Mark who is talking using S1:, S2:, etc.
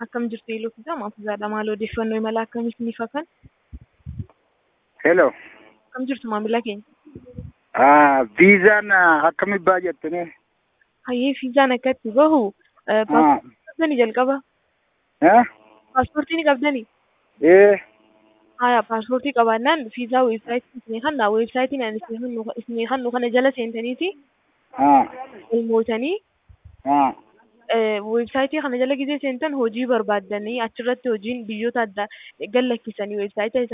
S1: Akkam jirtu Eeloofiidha. Maafuuzaadha. Maal odeeffannoo imala akkamiif ni fakan?
S2: Hello.
S1: Akkam jirtu maamila keenya?
S2: Ah, viizaan akkami baay'attanii?
S1: Hayyee fiizaan akkatti bahu
S2: Ah,
S1: paaspoortii qabdanii jalqaba.
S2: eh?
S1: Paaspoortii ni qabdanii?
S2: Eh,
S1: Haya paaspoortii qabaannaan fiizaa weebsaayitii isinii kanna weebsaayitiin ani isinii kannu kana jala seentaniiti
S2: ah,
S1: galmootanii
S2: ah,
S1: weebsaayitii kana jala gizee seentan hojii barbaaddanii achirratti hojiin biyyoota adda gallakkisanii weebsaayitii